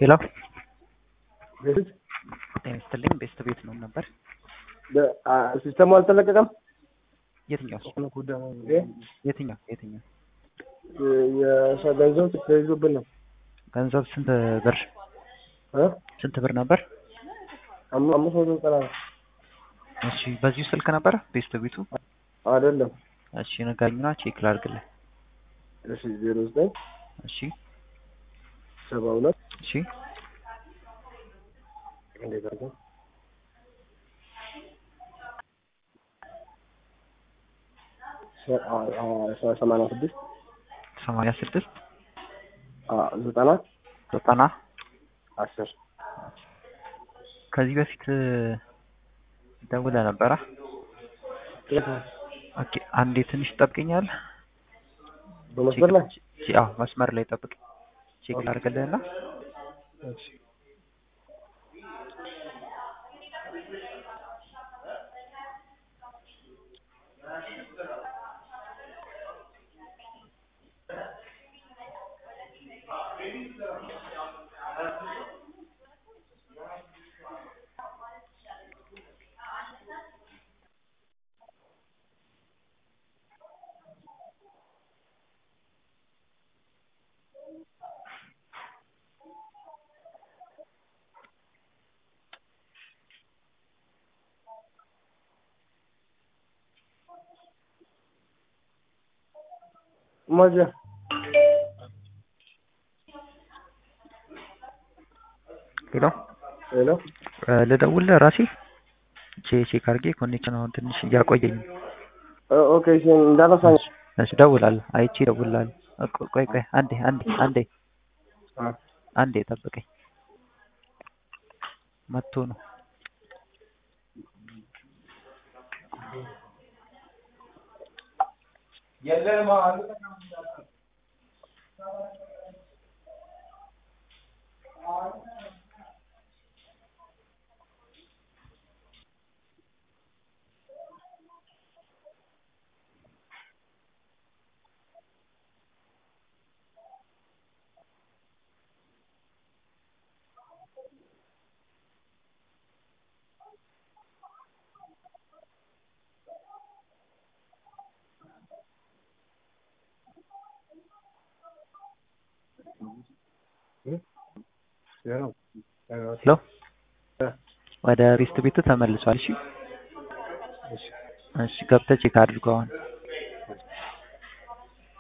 ሄሎ ቤት ጤና ይስጥልኝ። ቤስት ቤት ነው ነበር። ሲስተሙ አልተለቀቀም። የትኛው የትኛው የትኛው ገንዘብ ተይዞብን ነው። ገንዘብ ስንት ብር እ? ስንት ብር ነበር? አም- አምስት መቶ ዘጠና ነው። እሺ በዚሁ ስልክ ነበር ቤስት ቤቱ። አይደለም። እሺ ንገረኝና ቼክ ላድርግልህ። እሺ ዜሮ ዘጠኝ እሺ ሰባ ሁለት እሺ እንዴት አድርገን ሰ- አ- አ- ሰ- ሰማንያ ስድስት ሰማንያ ስድስት አ- ዘጠና ዘጠና አስር ከዚህ በፊት ደውለህ ነበረ? ኦኬ አንዴ ትንሽ ትጠብቀኛለህ? በመስመር ላይ ቼክ- አዎ መስመር ላይ ጠብቅ። ቼክ ላድርግልህና ማጃ ሄሎ ሄሎ እ፣ ልደውልልህ ራሴ ቼ- ቼክ አድርጌ ኮኔክሽን አሁን ትንሽ እያቆየኝ ነው። ኦ- ኦኬ እሺ እንዳረሳኝ እሺ እደውላለሁ። አይቼ እደውልልሃለሁ። እ፣ ቆይ ቆይ አንዴ አንዴ አንዴ አ አንዴ ጠብቀኝ። መጥቶ ነው ሄሎ ወደ ሬስት ቤቱ ተመልሷል። እሺ እሺ ገብተህ ቼክ አድርገው አሁን